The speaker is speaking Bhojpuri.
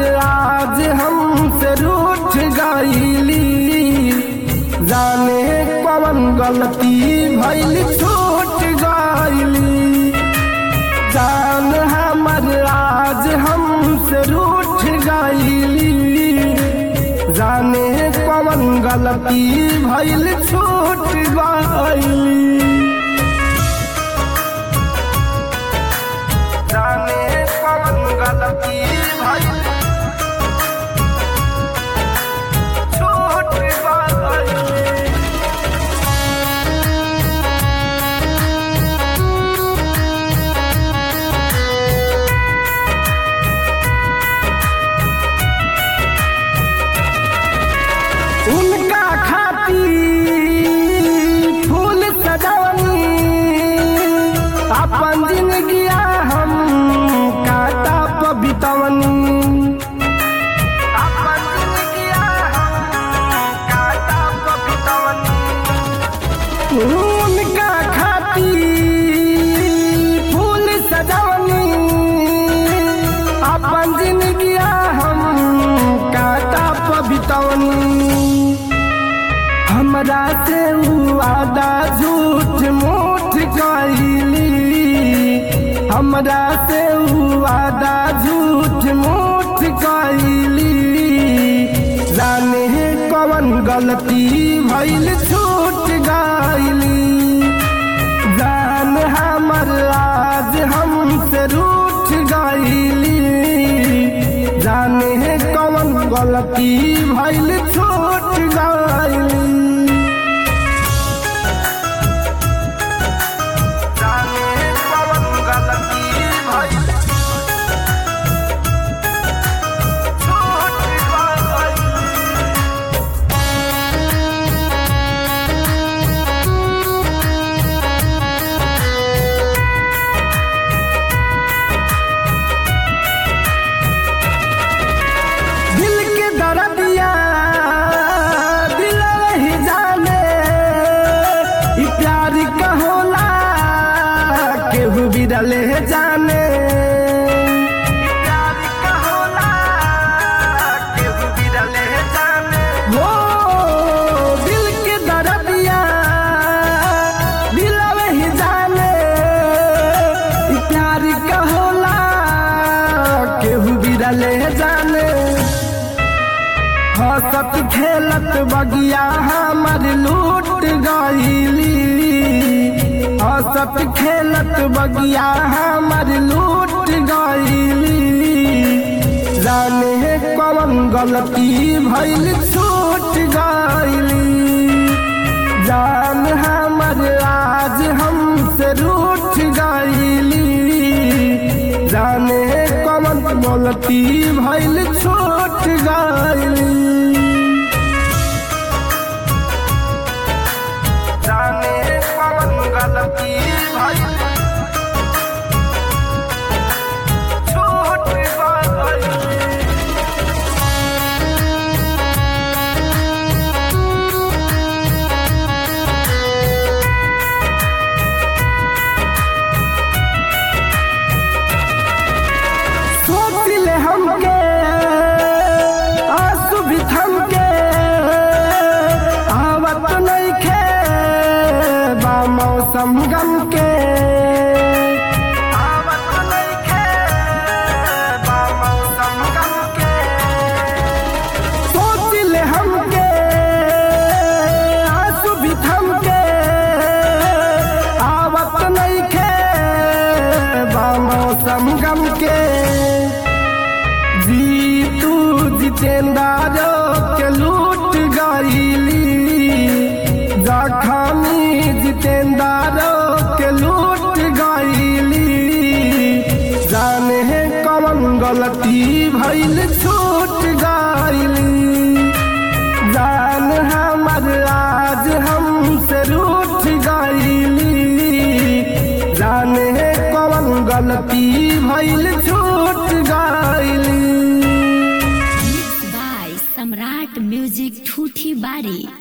आज हमसे रूठ गईली जाने कवन गलती भइल छूट गईली जान हमर आज हमसे रूठ गईली जाने कवन गलती भइल छूट गईली जाने कवन गलती भइल छूट गईली उनका खाती फूल सजवनी अपन जिंदगिया हम काटा पबितवनी अपन जिंदगिया हम काटा पबितवनी उनका खाती फूल सजवनी अपन जिंदगिया हम काटा पबितवनी हमरा से उ वादा झूठ मूठ कइली हमरा से उ वादा झूठ मूठ कइली जाने कवन गलती भइल छूट गइली जान हमर आज हमसे रूठ गइली जाने कवन गलती भइल छूट गइली जाने कवन गलती भइल छूट गइली दिल के दर्दिया दिल ही जाने ई प्यार का होला केहू भी डले जाने ई प्यार का होला केहू भी डले जाने हो दिल के दर्दिया दिल ही जाने ई प्यार का होला केहू भी डले जाने हंसत खेलत बगिया हमर लूट गईली हंसत खेलत बगिया हमर लूट गईली जाने कवन गलती भइल छूट गईली जान हमर आज हमसे रूठ गईली जाने कवन गलती भइल छूट गईली जाने कवन गलती भइल छूट गईली सोच ले हमके आंसू भी थमके आवत नइखे बा मौसम गम के आवत नइखे बा मौसम गम के सोच ले हमके आंसू भी थमके आवत नइखे बा मौसम गम के जीतू जितेंद्र के लूट गईली जखमी जितेंद्र के लूट गईली जाने कवन गलती भइल छूट गईली जान हमर आज हमसे रूठ गईली जाने कवन गलती भइल छूट गईली बाय सम्राट म्यूजिक ठूठी बारी